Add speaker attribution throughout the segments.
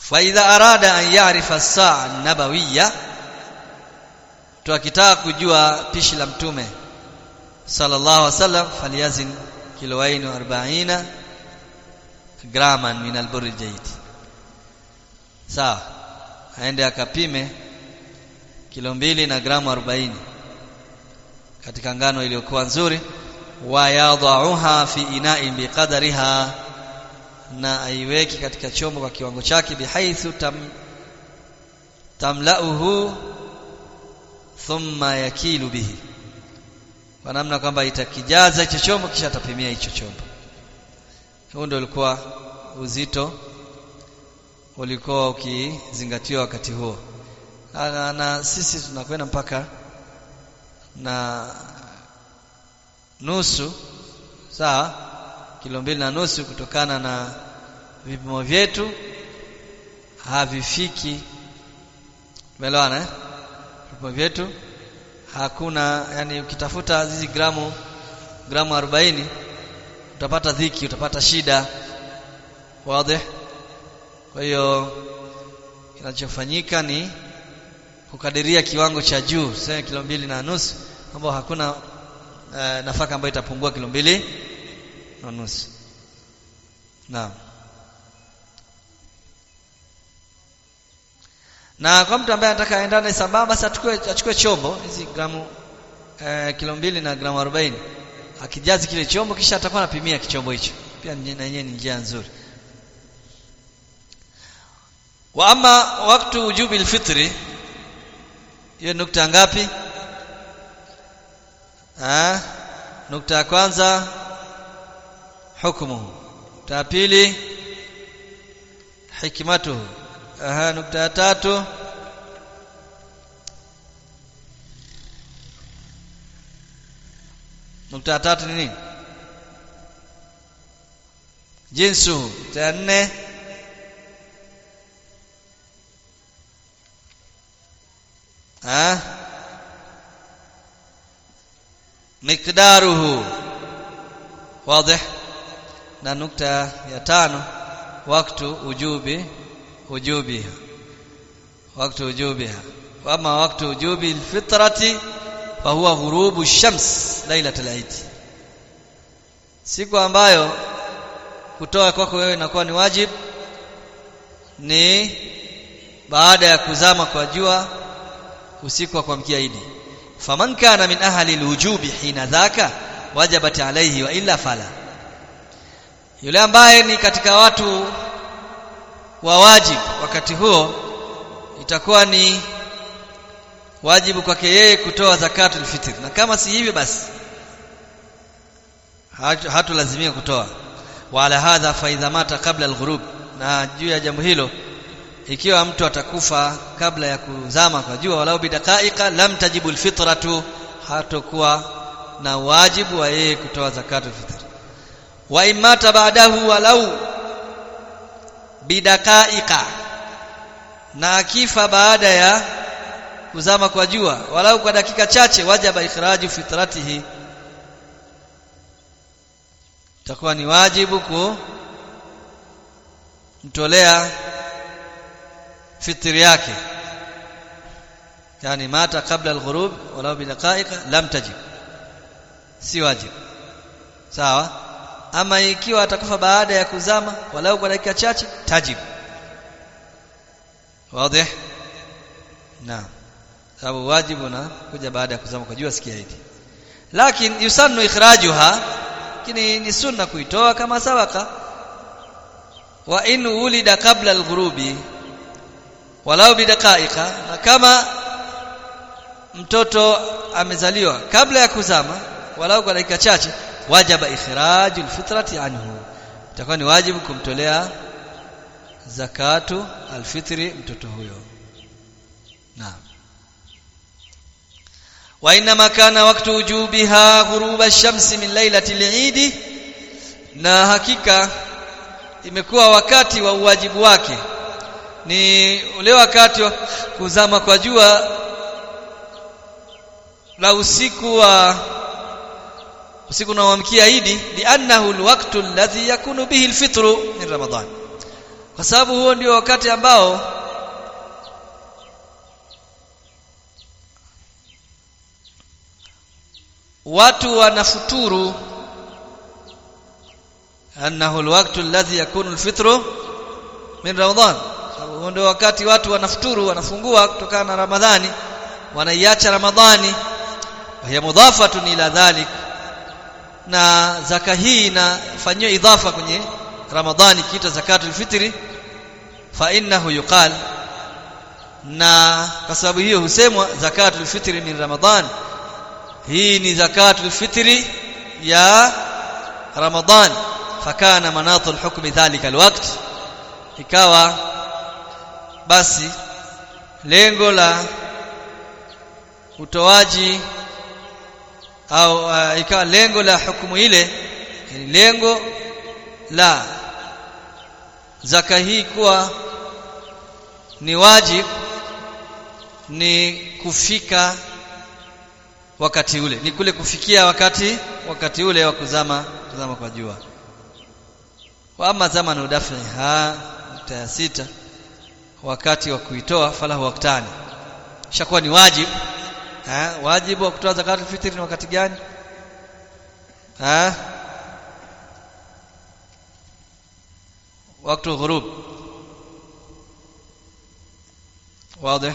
Speaker 1: fa idha arada an ya'rifa as-sa'a an-nabawiyya mtu akitaka kujua pishi la mtume sallallahu alaihi wasallam falyazin kiloaini 40 graman min al-burr al-jayyid sawa aende akapime kilo mbili na gramu 40 katika ngano iliyokuwa nzuri wa yadhauha fi ina'in biqadariha na aiweki katika chombo kwa kiwango chake bihaithu tam, tamlauhu thumma yakilu bihi kwa namna kwamba itakijaza hicho chombo kisha atapimia hicho chombo huo ndio ulikuwa uzito ulikuwa ukizingatiwa wakati huo na, na sisi tunakwenda mpaka na nusu sawa kilo mbili na nusu kutokana na vipimo vyetu havifiki umeelewana eh? vipimo vyetu hakuna yani ukitafuta hizi gramu gramu 40 utapata dhiki utapata shida wazi kwa hiyo kinachofanyika ni kukadiria kiwango cha juu sema kilo mbili na nusu ambao hakuna e, nafaka ambayo itapungua kilo mbili na nusu naam na kwa mtu ambaye anataka aendane sambamba basi achukue achukue chombo hizi gramu e, kilo mbili na gramu 40 akijazi kile chombo kisha atakuwa anapimia kichombo hicho pia na yenyewe ni njia nzuri wa ama waktu wujubi alfitri hiyo nukta ngapi ah nukta ya kwanza hukumu nukta ya pili hikmatuhu aha nukta ya tatu nukta ya tatu ni nini jinsu nukta ya nne ah miqdaruhu wazi na nukta ya tano waktu ujubi ujubiha waktu ujubiha wama waktu ujubi alfitrati fahuwa ghurubu shams lailatul eid siku ambayo kutoa kwako wewe inakuwa ni wajib ni baada ya kuzama kwa jua usiku wa kuamkia Idi faman kana min ahli alwujubi hina dhaka wajabat alayhi wa illa fala yule ambaye ni katika watu wa wajib wakati huo itakuwa ni wajibu kwake yeye kutoa zakatul fitr na kama si hivyo basi hatulazimika kutoa wala hadha fa idha mata kabla alghurub na juu ya jambo hilo ikiwa mtu atakufa kabla ya kuzama kwa jua walau bidaqaika lam tajibu alfitratu hatakuwa na wajibu wa yeye kutoa zakatul fitr wa imata ba'dahu walau bidaqaika na akifa baada ya kuzama kwa jua walau kwa dakika chache wajaba ikhraju fitratihi itakuwa ni wajibu kumtolea fitri yake yani mata kabla alghurub walau bidaqaika lam tajib si wajib sawa ama ikiwa atakufa baada ya kuzama walau kwa dakika chache tajib wazi naam sababu wajibu na kuja baada ya kuzama kwa jua sikia hili lakini yusannu ikhrajuha lakini ni sunna kuitoa kama sabaka wa in ulida kabla alghurubi walau bidaqaika na kama mtoto amezaliwa kabla ya kuzama walau kwa dakika chache wajaba ikhrajul fitrati anhu itakuwa ni wajibu kumtolea zakatu alfitri mtoto huyo naam wa inma kana waktu wujubiha ghuruba ash-shamsi min lailati al-eid na hakika imekuwa wakati wa uwajibu wake ni ule wakati wa kuzama kwa jua la usiku wa usiku unaoamkia Idi li'annahu alwaqtu alladhi yakunu bihi alfitru min Ramadhan kwa sababu huo ndio wakati ambao watu wanafuturu annahu alwaqtu alladhi yakunu alfitru min ramadhan sababu huo ndio wakati watu wanafuturu wanafungua kutokana na ramadhani wanaiacha ramadhani وهي مضافه ila dhalik na zaka hii inafanywa idhafa kwenye ramadhani kiita zakatul fitri fa innahu yuqal na kwa sababu hiyo husemwa zakatul fitri min ramadhan hii ni zakatul fitri ya ramadhan fakana manatul hukmi dhalika alwaqt ikawa basi lengo la utoaji au uh, ikawa lengo la hukumu ile ni lengo la zaka hii kuwa ni wajib ni kufika wakati ule ni kule kufikia wakati wakati ule wa kuzama kuzama kwa jua wa ama zama na udafi ha ya sita wakati wa kuitoa falahu waktani shakuwa ni wajib ha wajibu wa kutoa zakatul fitri ni wakati gani ha wakati ghurub واضح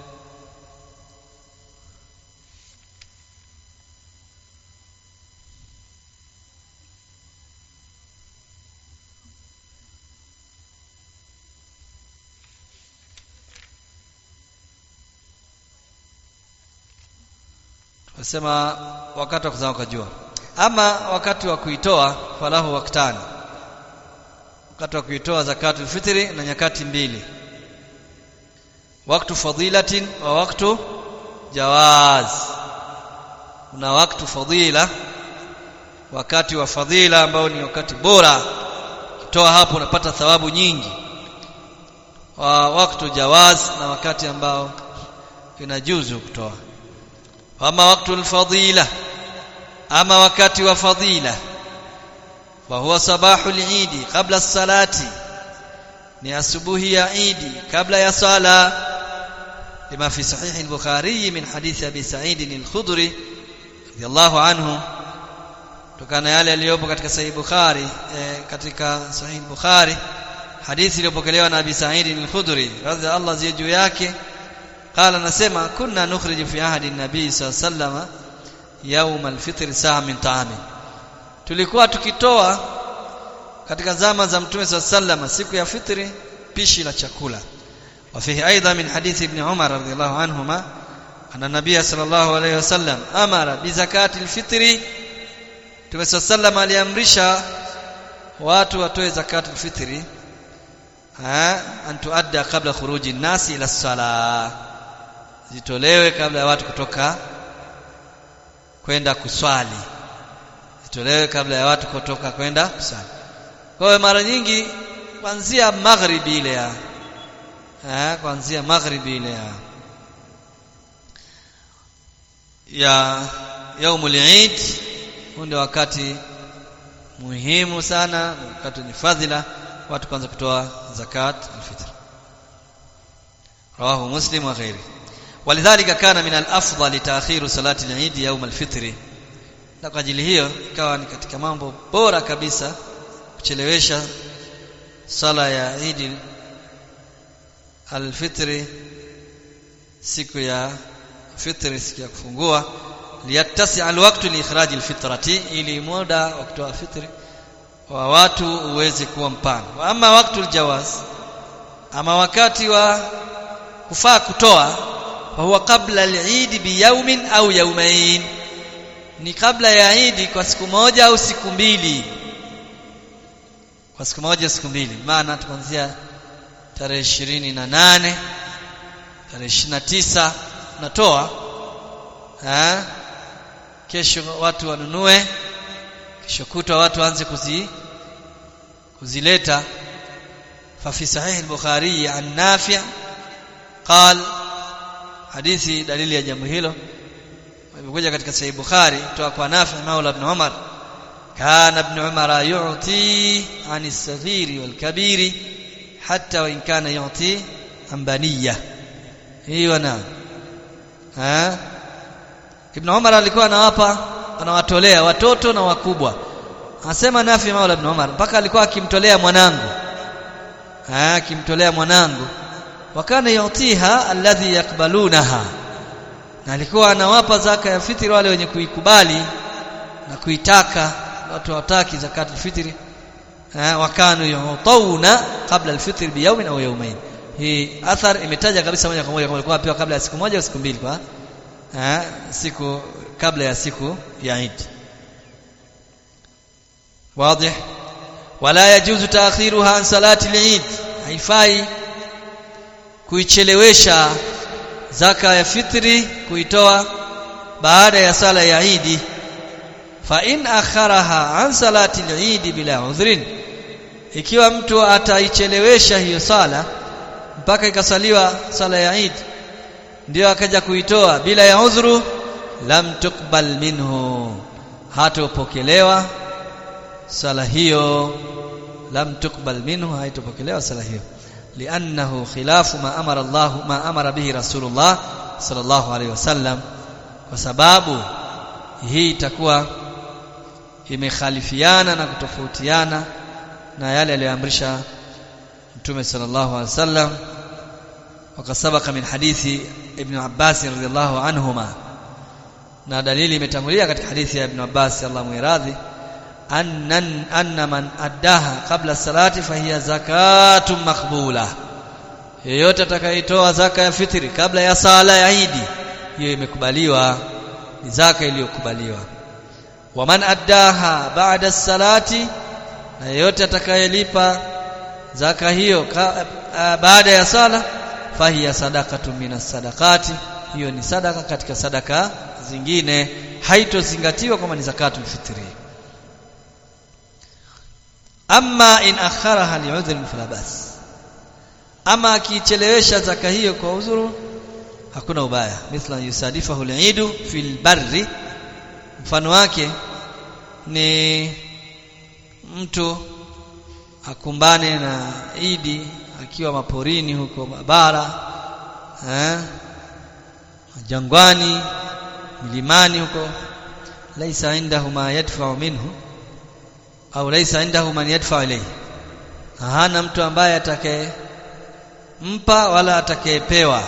Speaker 1: Nasema wakati wa kuzama kwa jua. Ama wakati wa kuitoa falahu waktani. Wakati wa kuitoa zakatul fitri na nyakati mbili. Waktu fadilatin wa waktu jawaz. Kuna waktu fadila wakati wa fadhila ambao ni wakati bora kutoa hapo unapata thawabu nyingi wa wakati jawaz na wakati ambao inajuzu kutoa ama wakati alfadila ama wakati wa fadila wa huwa sabahu al-eid kabla salati ni asubuhi ya Eid kabla ya sala lima fi sahih al-bukhari min hadith abi sa'id al-khudri radiyallahu anhu kutokana yale yaliyopo katika sahih bukhari eh, katika sahih bukhari hadithi iliyopokelewa na abi sa'id al-khudri radiyallahu anhu juu yake qala nasema kunna nukhriju fi ahdi an-nabi sallallahu alayhi wasallam yawm al-fitr saa min ta'amin tulikuwa tukitoa katika zama za mtume sallallahu siku ya fitri pishi la chakula وفيه ايضا من حديث ابن عمر رضي الله عنهما ان النبي صلى الله عليه وسلم امر بزكاه الفطر Mtume sallam aliamrisha watu watoe zakatul fitri ha antuadda kabla khuruji nasi ila sala zitolewe kabla ya watu kutoka kwenda kuswali zitolewe kabla ya watu kutoka kwenda kuswali kwa hiyo mara nyingi kuanzia maghribi ile ya eh kuanzia maghribi ile ya ya yaumul eid ndio wakati muhimu sana wakati ni fadhila watu kwanza kutoa zakat alfitr rawahu muslim wa ghairi ولذلك كان من الافضل تاخير صلاه العيد يوم الفطر na kwa ajili hiyo ikawa ni katika mambo bora kabisa kuchelewesha sala ya Eid al-Fitr siku ya fitri siku ya kufungua liyattasi alwaqtu liikhraj alfitrati ili muda wa kutoa fitri wa watu uweze kuwa mpana wa ama wakati aljawaz ama wakati wa kufaa kutoa fa huwa qabla al-Eid bi yawmin au yawmayn ni kabla ya Eid kwa siku moja au siku mbili kwa siku moja siku mbili maana tuanzia tarehe ishirini na nane tarehe ishirini na tisa natoa ha? kesho watu wanunue kesho kutwa watu waanze kuzi kuzileta ففي صحيح البخاري عن نافع قال hadithi dalili ya jambo hilo imekuja katika sahih bukhari kutoka kwa nafi maula ibn umar kana ibn umar yu'ti ani as-saghiri wal kabiri hata wa in kana yuti ambaniya hiyo na eh Ibn Umar alikuwa anawapa anawatolea watoto na wakubwa anasema Nafi Maula Ibn Umar mpaka alikuwa akimtolea mwanangu eh akimtolea mwanangu wakana yutiha alladhi yakbalunaha na alikuwa anawapa zaka ya fitri wale wenye kuikubali na kuitaka watu wataki zakat fitri eh wakanu yutawna kabla alfitr biyawmin au yawmayn hii athar imetaja kabisa moja kwa moja kama ilikuwa pia kabla ya siku moja au siku mbili kwa eh siku kabla ya siku ya Eid واضح ولا يجوز تاخيرها عن صلاه العيد haifai kuichelewesha zaka ya fitri kuitoa baada ya sala ya Eid fa in akharaha an salati al-Eid bila udhrin ikiwa mtu ataichelewesha hiyo sala mpaka ikasaliwa sala ya Eid ndio akaja kuitoa bila ya udhuru lam tuqbal minhu hatopokelewa sala hiyo lam tuqbal minhu haitopokelewa sala hiyo li'annahu khilafu ma amara Allah ma amara bihi Rasulullah sallallahu alaihi wasallam kwa sababu hii itakuwa imekhalifiana na kutofautiana na yale aliyoamrisha Mtume sallallahu alaihi wasallam wakasabaka min hadithi Ibn Abbas radhiyallahu anhuma na dalili imetangulia katika hadithi ya Ibn Abbas Allah muiradhi annan anna man addaha qabla salati fahiya zakatun maqbula yeyote atakayetoa zaka ya fitri kabla ya sala ya Idi hiyo imekubaliwa ni zaka iliyokubaliwa wa man addaha ba'da salati na yeyote atakayelipa zaka hiyo ka, a, baada ya sala fahiya sadaqatu minas sadaqati hiyo ni sadaka katika sadaka zingine haitozingatiwa kama ni zakatul fitri amma in akharaha li'udhrin fala bas ama akichelewesha zaka hiyo kwa uzuru hakuna ubaya mithla yusadifahu al-eidu fil barri mfano wake ni mtu akumbane na idi akiwa maporini huko bara eh jangwani milimani huko laisa indahu ma yadfa'u minhu au laisa indahu man yadfa'u ilayhi hana mtu ambaye atakaye mpa wala atakayepewa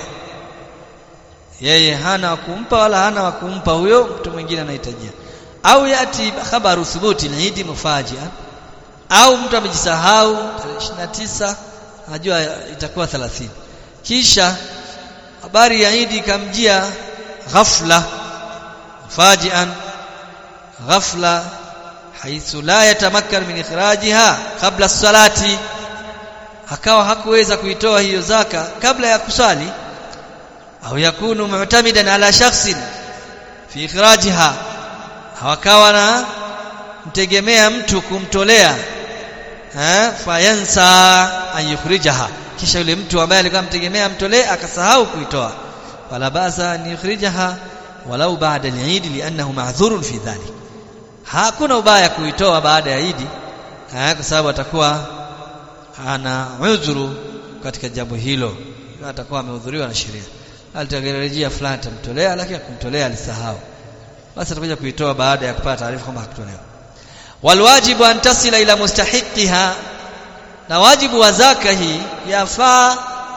Speaker 1: yeye hana wa kumpa wala hana wa kumpa huyo mtu mwingine anahitajia au yati khabaru thubuti al-eid mufajia au mtu amejisahau tarehe 29 anajua itakuwa 30 kisha habari ya Eid ikamjia ghafla fajian ghafla haithu la yatamakkar min ikhrajiha kabla salati akawa hakuweza kuitoa hiyo zaka kabla ya kusali au yakunu mu'tamidan ala shakhsin fi ikhrajiha hawakawa na mtegemea mtu kumtolea eh fayansa an yukhrijaha kisha yule mtu ambaye alikuwa mtegemea mtolee akasahau kuitoa wala basa an yukhrijaha walau ba'da al-eid li'annahu ma'dhurun fi dhalik hakuna ubaya kuitoa baada ya Eid eh kwa sababu atakuwa ana udhuru katika jambo hilo atakuwa amehudhuriwa na sheria alitagerejea fulani atamtolea lakini kumtolea alisahau basi atakuja kuitoa baada ya kupata taarifa kwamba hakutolewa walwajibu an tasila ila mustahiqiha na wajibu wa zaka hii yafaa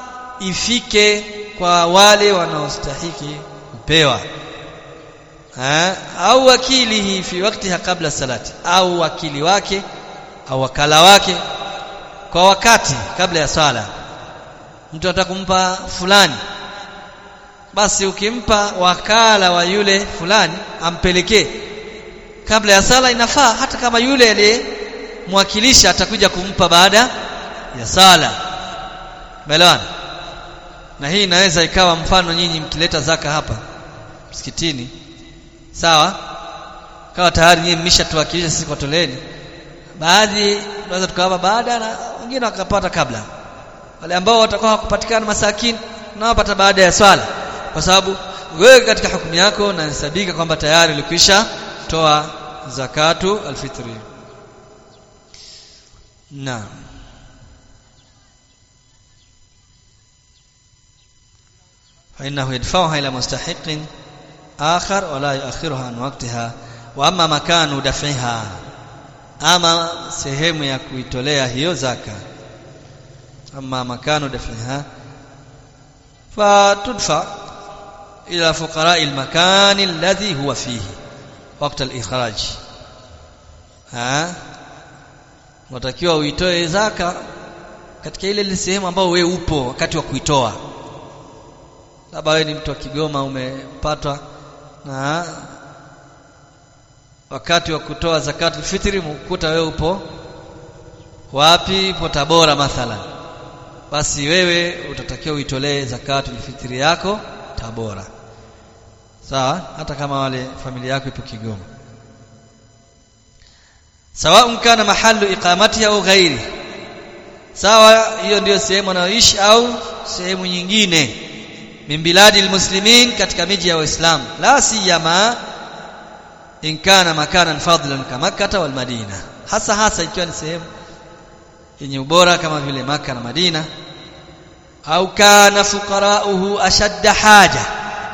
Speaker 1: ifike kwa wale wanaostahiki kupewa ha? au wakilihi fi waktiha kabla salati au wakili wake au wakala wake kwa wakati kabla ya sala mtu atakumpa fulani basi ukimpa wakala wa yule fulani ampelekee kabla ya sala inafaa hata kama yule aliyemwakilisha atakuja kumpa baada ya sala umeelewana na hii inaweza ikawa mfano nyinyi mkileta zaka hapa msikitini sawa kawa tayari nyinyi mmeshatuwakilisha sisi kwa toleni baadhi tunaweza tukawapa baada na wengine wakapata kabla wale ambao watakuwa hawakupatikana masakini nawapata baada ya swala kwa sababu wewe katika hukumu yako unahesabika kwamba tayari ulikwisha toa zakatu alfitri naam fa innahu yadfa'uha ila mustahiqin akhar wa la yu'akhiruha an waqtiha wa amma makanu daf'iha ama sehemu ya kuitolea hiyo zaka ama makanu daf'iha fa tudfa ila fuqara al-makan alladhi huwa fihi waqt al-ikhraj ha unatakiwa uitoe zaka katika ile ile sehemu ambayo wewe upo wakati wa kuitoa labda wewe ni mtu wa Kigoma umepatwa na wakati wa kutoa zakatul fitri mkuta wewe upo wapi upo Tabora mathalan basi wewe utatakiwa uitolee zakatul fitri yako Tabora sawa hata kama wale familia yako ipo Kigoma sawa kana mahallu iqamati au ghairi sawa hiyo ndiyo sehemu anayoishi au sehemu nyingine min biladi almuslimin katika miji ya waislamu la siyama in kana makanan fadlan kama Makkah wal Madina hasa hasa ikiwa ni sehemu yenye ubora kama vile maka na Madina au kana fuqarauhu ashadda haja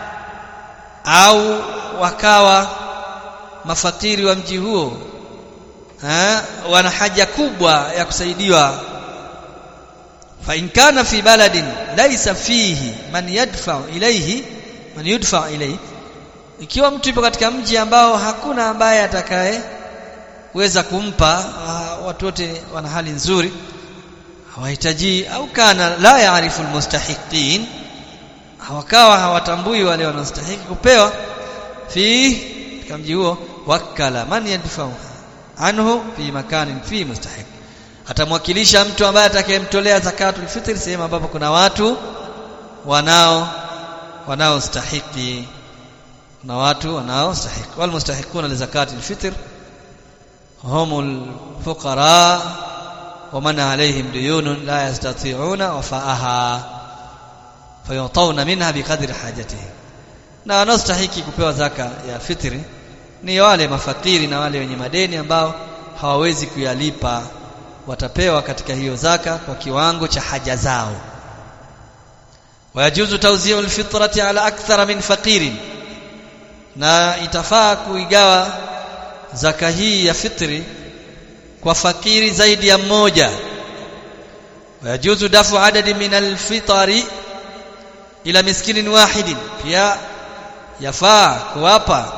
Speaker 1: au wakawa mafakiri wa mji huo ha, wana haja kubwa ya kusaidiwa fa in kana fi baladin laysa fihi man yadfa ilayhi man yudfa ilayhi ikiwa mtu yupo katika mji ambao hakuna ambaye atakaye weza kumpa uh, watu wote wana hali nzuri hawahitaji au kana la yaarifu almustahiqin hawakawa hawatambui wale wanaostahili kupewa fi katika mji huo wakala man yadfa'u anhu fi makanin fi mustahiq atamwakilisha mtu ambaye atakayemtolea zakatul fitr sehemu ambapo kuna watu wanao wanaostahiki na watu wanaostahiki wal mustahiquna li zakatil fitr humul fuqara wa man alayhim duyunun la yastati'una wafa'aha fayutawna minha biqadri hajatihim na wanaostahiki kupewa zaka ya fitri ni wale mafakiri na wale wenye madeni ambao hawawezi kuyalipa watapewa katika hiyo zaka kwa kiwango cha haja zao wayajuzu tawzi'u alfitrati ala akthara min faqirin na itafaa kuigawa zaka hii ya fitri kwa fakiri zaidi ya mmoja wayajuzu dafu adadi min alfitari ila miskinin wahidin pia yafaa kuwapa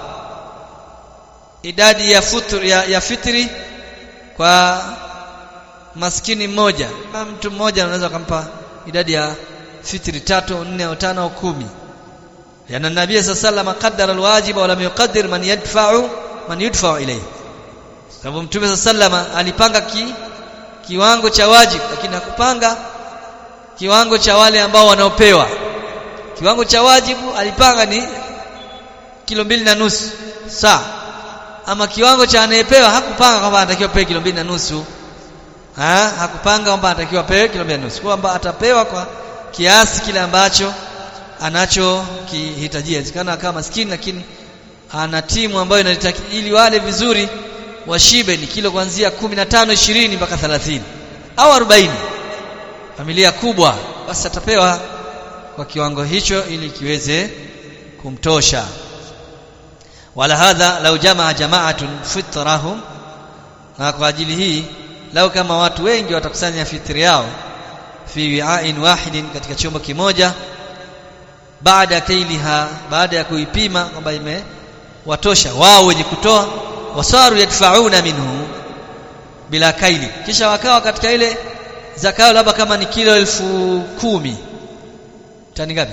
Speaker 1: idadi ya futur, ya, ya fitri kwa maskini mmoja na mtu mmoja anaweza kumpa idadi ya fitri tatu nne au tano au kumi yana nabii sallallahu qaddara alwajib wa lam yuqaddir man yadfa'u man yudfa'u ilayhi sababu mtume sallallahu alipanga ki, kiwango cha wajibu lakini hakupanga kiwango cha wale ambao wanaopewa kiwango cha wajibu alipanga ni kilo mbili na nusu saa ama kiwango cha anayepewa hakupanga kwamba anatakiwa pewe kilo mbili na nusu ha? hakupanga kwamba anatakiwa pewe kilo mbili na nusu kwamba atapewa kwa kiasi kile ambacho anachokihitajia inawezekana kama maskini lakini ana timu ambayo inalitaki ili wale vizuri washibe ni kilo kuanzia 15 20 mpaka 30 au 40 familia kubwa basi atapewa kwa kiwango hicho ili kiweze kumtosha wala hadha lau jamaa jama'atun fitrahum na kwa ajili hii lau kama watu wengi watakusanya fitri yao fi wi'ain wahidin katika chombo kimoja baada ya kailiha baada ya kuipima kwamba imewatosha wao wenye kutoa wasaru yadfauna minhu bila kaili kisha wakawa katika ile zakayo labda kama ni kilo elfu kumi tani ngapi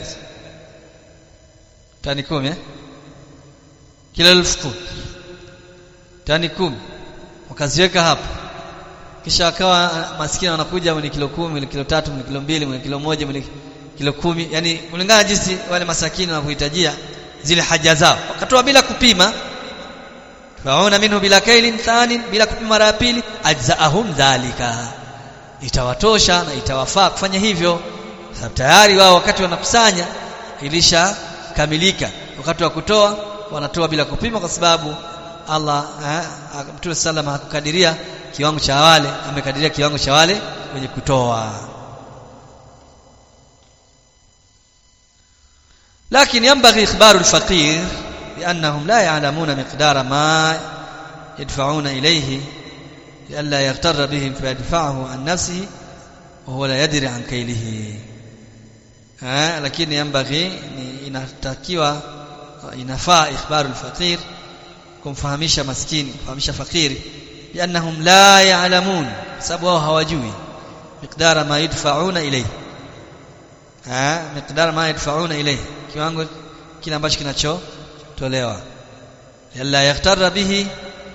Speaker 1: tani kumi eh? kilo elfu kumi tani kumi wakaziweka hapo kisha akawa maskini wanakuja mwenye kilo kumi mwenye kilo tatu mwenye kilo mbili mwenye kilo moja mwenye kilo kumi yani kulingana jinsi wale masakini wanakuhitajia zile haja zao wakatoa bila kupima fauna minhu bila kailin thani bila kupima mara ya pili ajzaahum dhalika itawatosha na itawafaa kufanya hivyo sababu tayari wao wakati wanakusanya ilisha kamilika wakati wa kutoa wanatoa bila kupima kwa sababu Allah Mtume sallam hakukadiria kiwango cha wale amekadiria kiwango cha wale wenye kutoa لكن ينبغي إخبار الفقير بأنهم لا يعلمون مقدار ما يدفعون إليه لئلا يغتر بهم فيدفعه عن نفسه وهو لا يدري عن كيله ها lakini yambaghi ni inatakiwa inafaa ikhbaru alfaqir kumfahamisha maskini kumfahamisha fakiri biannahum la ya'lamun sababu wao hawajui miqdara ma yadfa'una ilayhi ha miqdara ma yadfa'una ilayhi kiwango kile ambacho kinachotolewa yalla yahtara bihi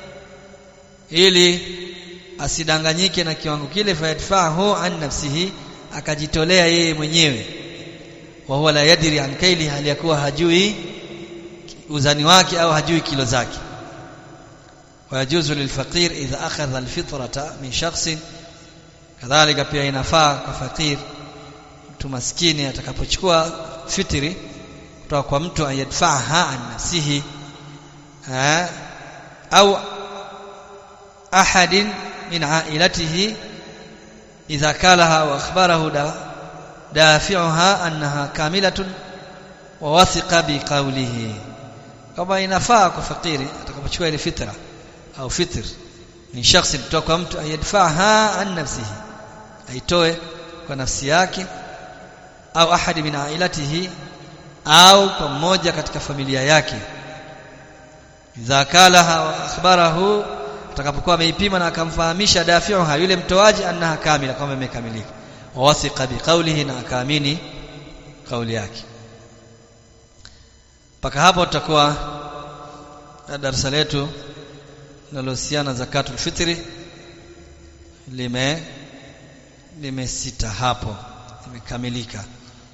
Speaker 1: ili asidanganyike na kiwango kile fayadfahu an nafsihi akajitolea yeye mwenyewe wa huwa la yadri an kaili hali yakuwa hajui uzani wake au hajui kilo zake wayajuzu lilfaqir idha akhadha alfitrata min shakhsin kadhalika pia inafaa kwa fakir mtu maskini atakapochukua fitri kutoka kwa mtu ayadfaha an nafsihi au ahadin min ailatihi idha kalaha wa akhbarahu da dafi'uha annaha kamilatun wa wathiqa biqawlihi kama inafaa kwa fakiri atakapochukua ile fitra au fitr ni shakhsi kutoka kwa mtu ayadfaha an nafsihi aitoe kwa nafsi yake au ahadi min ailatihi au kwa mmoja katika familia yake idha kalaha wa akhbarahu atakapokuwa ameipima na akamfahamisha dafiuha yule mtoaji annaha kamila kwamba imekamilika wawathiqa biqaulihi na akaamini kauli yake mpaka hapo tutakuwa darasa letu linalohusiana zakatul fitri lime limesita hapo limekamilika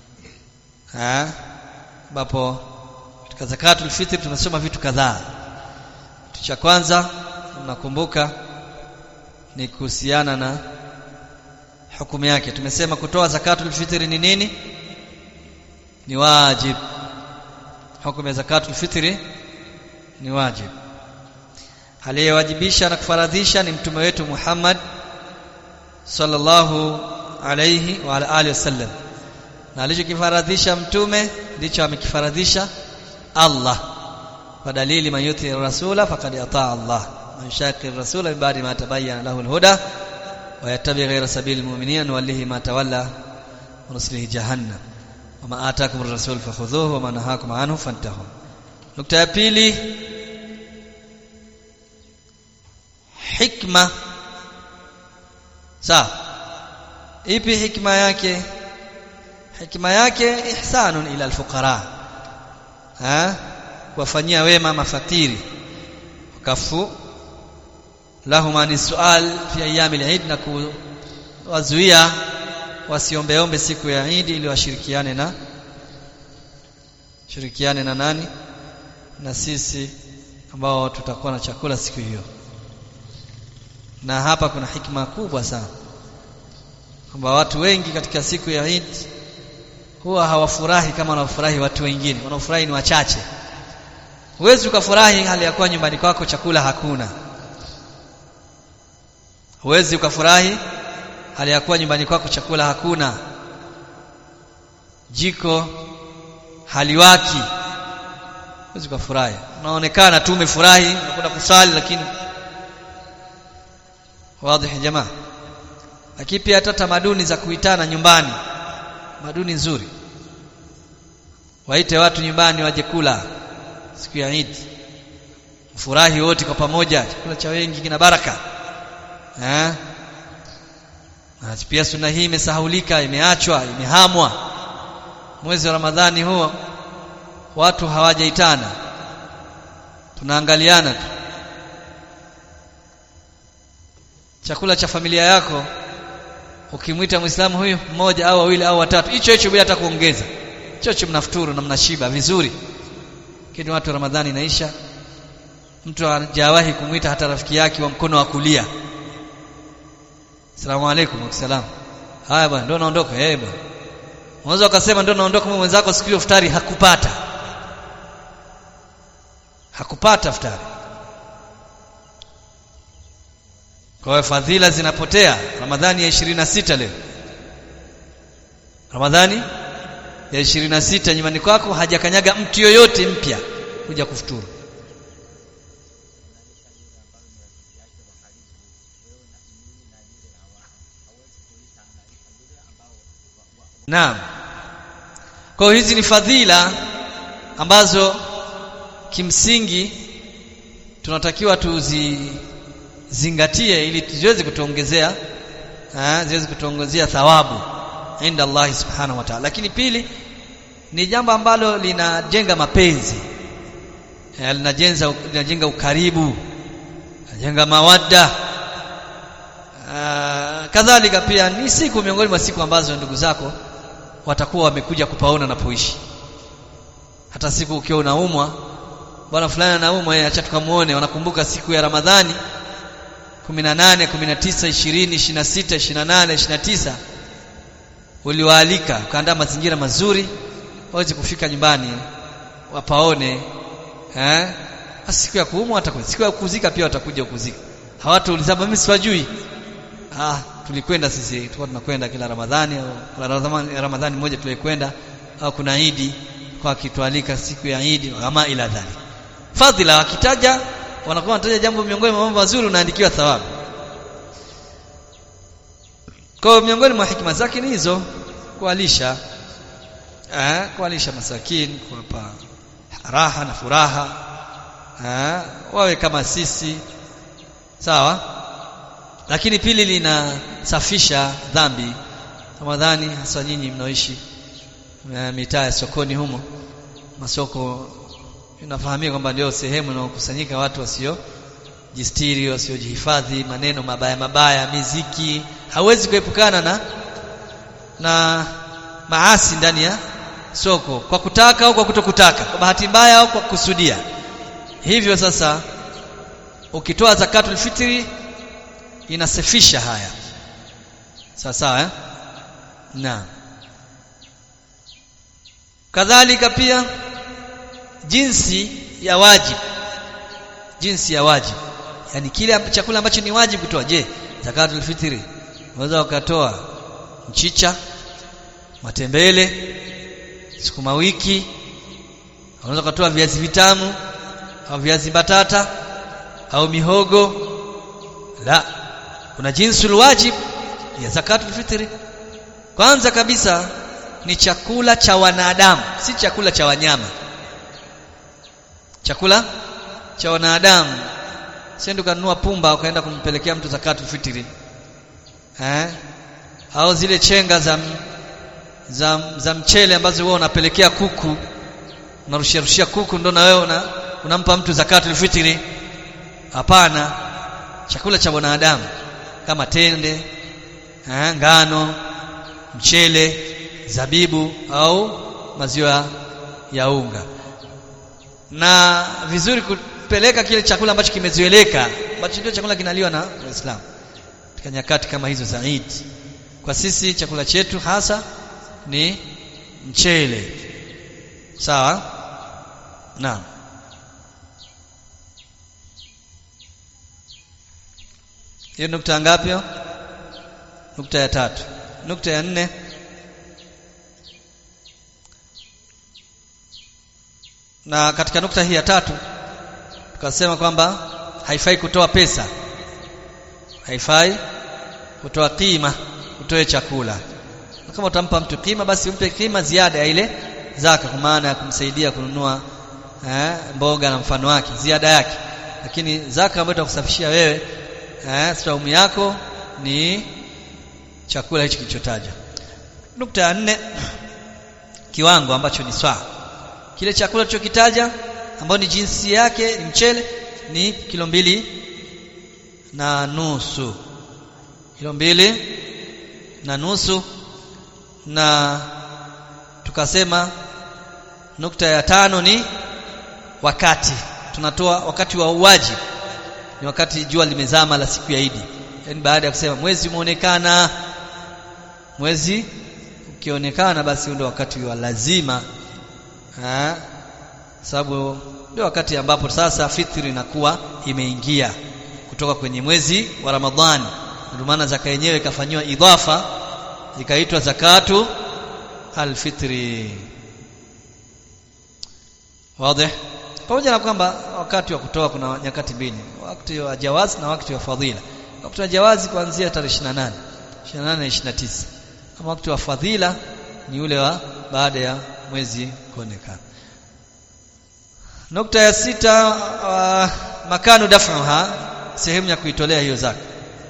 Speaker 1: ambapo katika zakatul fitri tunasoma vitu kadhaa kitu cha kwanza mnakumbuka ni kuhusiana na hukumu yake tumesema kutoa zakatul fitri ni nini ni wajib hukumu ya zakatul fitri ni wajib aliyewajibisha na kufaradhisha ni mtume wetu Muhammad sallallahu alayhi wa ala alihi wasallam na alichokifaradhisha mtume ndicho amekifaradhisha Allah kwa dalili man yuti rasula faqad ataa Allah man shaqi rasula min ba'di ma tabayyana lahu al-huda wa yattabi ghayra sabili al-mu'minina nuwallihi ma tawalla wa nuslihi jahannam wama ataakum ar-rasul fakhudhuhu wa ma nahakum anhu fantahu nukta ya pili hikma sawa ipi hikma yake hikma yake ihsanun ila alfuqara ha kuwafanyia wema mafakiri wakafu lahum ani sual fi ayami al-eid na kuwazuia wasiombeombe siku ya Eid ili washirikiane na shirikiane na nani na sisi ambao tutakuwa na chakula siku hiyo na hapa kuna hikma kubwa sana kwamba watu wengi katika siku ya Eid huwa hawafurahi kama wanaofurahi watu wengine wanaofurahi ni wachache huwezi ukafurahi hali ya kuwa nyumbani kwako chakula hakuna huwezi ukafurahi hali ya kuwa nyumbani kwako chakula hakuna jiko haliwaki huwezi ukafurahi unaonekana tu umefurahi unakwenda kusali lakini wazi jamaa lakini pia hata tamaduni za kuitana nyumbani tamaduni nzuri waite watu nyumbani waje kula siku ya Eid furahi wote kwa pamoja chakula cha wengi kina baraka eh na pia sunna hii imesahulika imeachwa imehamwa mwezi wa Ramadhani huo watu hawajaitana tunaangaliana tu chakula cha familia yako ukimwita muislamu huyu mmoja au wawili au watatu hicho hicho bila hata kuongeza hicho hicho mnafuturu na mnashiba vizuri lakini watu ramadhani inaisha mtu hajawahi kumwita hata rafiki yake wa mkono wa kulia Asalamu alaykum wasalam haya bwana ndio naondoka eh bwana unaweza ukasema ndio naondoka mwenzako siku hiyo futari hakupata hakupata futari kwa hiyo fadhila zinapotea ramadhani ya 26 leo ramadhani ya ishirini na sita nyumbani kwako hajakanyaga mtu yoyote mpya kuja kufuturu Naam. Kwa hiyo hizi ni fadhila ambazo kimsingi tunatakiwa tuzizingatie ili ziweze kutuongezea eh ziweze kutuongezea thawabu inda Allah subhanahu wa ta'ala. Lakini pili ni jambo ambalo linajenga mapenzi. Eh, linajenga linajenga ukaribu, linajenga mawadda. Uh, kadhalika pia ni siku miongoni mwa siku ambazo ndugu zako watakuwa wamekuja kupaona napoishi hata siku ukiwa unaumwa bwana fulani anaumwa yeye acha tukamuone wanakumbuka siku ya Ramadhani 18 19 20 26 28 29 uliwaalika ukaandaa mazingira mazuri waweze kufika nyumbani wapaone eh siku ya kuumwa watakuja siku ya kuzika pia watakuja kuzika hawatauliza mimi siwajui ah tulikwenda sisi tulikuwa tunakwenda kila Ramadhani au Ramadhani, Ramadhani moja tulikwenda au kuna Idi kwa kitwalika siku ya Idi ama ila dhali fadhila wakitaja wanakuwa wanataja jambo miongoni mwa mambo mazuri unaandikiwa thawabu kwa miongoni mwa hikima zake ni hizo kualisha eh kualisha masakin kuwapa raha na furaha eh wawe kama sisi sawa lakini pili linasafisha dhambi Ramadhani hasa nyinyi mnaoishi mitaa ya sokoni humo masoko inafahamika kwamba ndio sehemu inayokusanyika watu wasio jistiri wasiojihifadhi maneno mabaya mabaya miziki hawezi kuepukana na na maasi ndani ya soko kwa kutaka au kwa kutokutaka kwa bahati mbaya au kwa kusudia hivyo sasa ukitoa zakatul fitri inasafisha haya sawa sawa eh? na kadhalika pia jinsi ya wajibu jinsi ya wajibu yani kile chakula ambacho ni wajibu kutoa je zakatul fitri unaweza ukatoa mchicha matembele sukuma wiki unaweza ukatoa viazi vitamu au viazi batata au mihogo la kuna jinsi wajib ya zakatul fitri kwanza kabisa ni chakula cha wanadamu si chakula cha wanyama chakula cha wanadamu sio kanunua pumba ukaenda kumpelekea mtu zakatul fitri eh au zile chenga za za, za mchele ambazo wewe unapelekea kuku unarushia rushia kuku ndo na wewe una, unampa mtu zakatul fitri hapana chakula cha wanadamu kama tende eh, ngano mchele zabibu au maziwa ya unga na vizuri kupeleka kile chakula ambacho kimezoeleka ambacho ndio chakula kinaliwa na Waislamu katika nyakati kama hizo za Eid kwa sisi chakula chetu hasa ni mchele sawa naam hiyo nukta ngapi nukta ya tatu nukta ya nne na katika nukta hii ya tatu tukasema kwamba haifai kutoa pesa haifai kutoa kima utoe chakula na kama utampa mtu kima basi umpe kima ziada ya ile zaka kwa maana ya kumsaidia kununua eh, mboga na mfano wake ziada yake lakini zaka ambayo itakusafishia wewe eh, saumu yako ni chakula hichi kilichotajwa nukta ya nne kiwango ambacho ni swaa kile chakula tulichokitaja ambao ni jinsi yake ni mchele ni kilo mbili na nusu kilo mbili na nusu na tukasema nukta ya tano ni wakati tunatoa wakati wa uwaji ni wakati jua limezama la siku ya Idi yani baada ya kusema mwezi umeonekana mwezi ukionekana basi ndio wakati wa lazima eh sababu ndio wakati ambapo sasa fitri inakuwa imeingia kutoka kwenye mwezi wa Ramadhani ndio maana zaka yenyewe ikafanywa idhafa ikaitwa zakatu alfitri wazi pamoja na kwamba wakati wa kutoa kuna nyakati mbili wakati wa jawazi na wakati wa fadhila wakati wa jawazi kuanzia tarehe 28 28 na 29 ama wakati wa fadhila ni ule wa baada ya mwezi kuonekana nukta ya sita uh, makanu daf'uha sehemu ya kuitolea hiyo zaka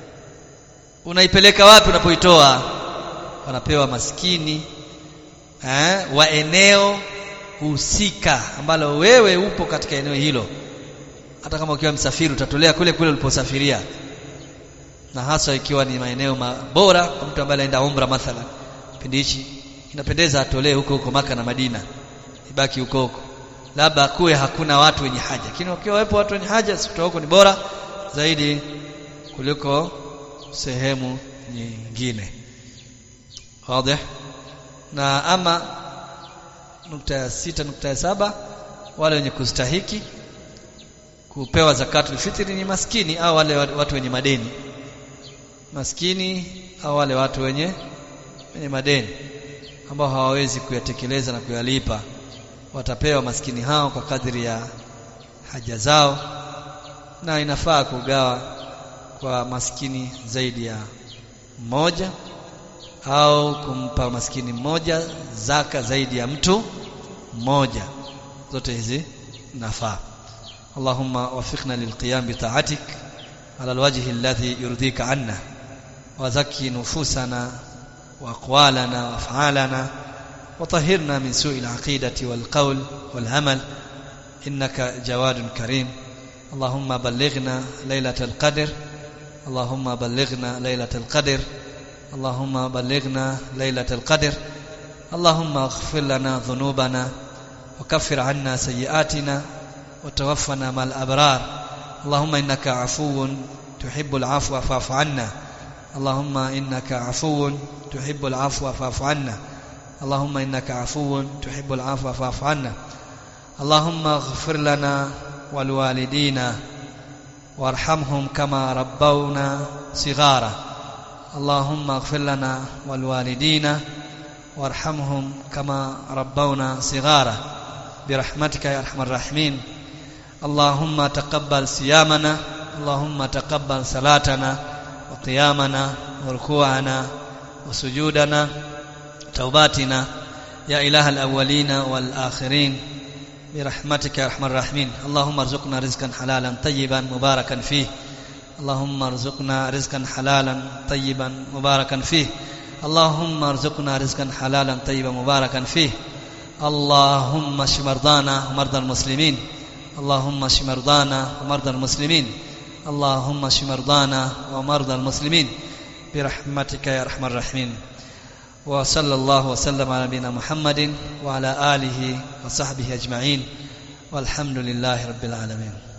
Speaker 1: unaipeleka wapi unapoitoa wanapewa maskini eh, wa eneo husika ambalo wewe upo katika eneo hilo hata kama ukiwa msafiri utatolea kule kule uliposafiria na hasa ikiwa ni maeneo bora kwa mtu ambaye anaenda umra mathalan kipindi hichi inapendeza atolee huko huko maka na Madina ibaki huko huko labda kuwe hakuna watu wenye haja lakini wakiwa wapo watu wenye haja sikutoa huko ni bora zaidi kuliko sehemu nyingine wazi na ama nukta ya sita nukta ya saba wale wenye kustahiki kupewa zakatul fitri ni maskini au wale watu wenye madeni maskini au wale watu wenye wenye madeni ambao hawawezi kuyatekeleza na kuyalipa watapewa maskini hao kwa kadri ya haja zao na inafaa kugawa kwa maskini zaidi ya mmoja au kumpa maskini mmoja zaka zaidi ya mtu mmoja zote hizi nafaa Allahumma wafiqna lilqiyam bi ta'atik ala alwajhi alladhi yurdika anna wa zakki nufusana wa aqwalana wa af'alana وطهرنا من سوء العقيدة والقول والعمل إنك جواد كريم اللهم بلغنا ليلة القدر اللهم بلغنا ليلة القدر اللهم بلغنا ليلة القدر اللهم اغفر لنا ذنوبنا وكفر عنا سيئاتنا وتوفنا مع الأبرار اللهم إنك عفو تحب العفو فاعف عنا اللهم إنك عفو تحب العفو فاعف عنا اللهم إنك عفو تحب العفو فاعف عنا اللهم اغفر لنا ولوالدينا وارحمهم كما ربونا صغارا اللهم اغفر لنا ولوالدينا وارحمهم كما ربونا صغارا برحمتك يا ارحم الراحمين اللهم تقبل صيامنا اللهم تقبل صلاتنا وقيامنا وركوعنا وسجودنا توباتنا يا إله الأولين والآخرين برحمتك يا أرحم الراحمين اللهم ارزقنا رزقا حلالا طيبا مباركا فيه اللهم ارزقنا رزقا حلالا طيبا مباركا فيه اللهم ارزقنا رزقا حلالا طيبا مباركا فيه اللهم اشف مرضانا ومرضى المسلمين اللهم اشف مرضانا ومرضى المسلمين اللهم اشف مرضانا ومرضى المسلمين برحمتك يا ارحم الراحمين وصلى الله وسلم على نبينا محمد وعلى اله وصحبه اجمعين والحمد لله رب العالمين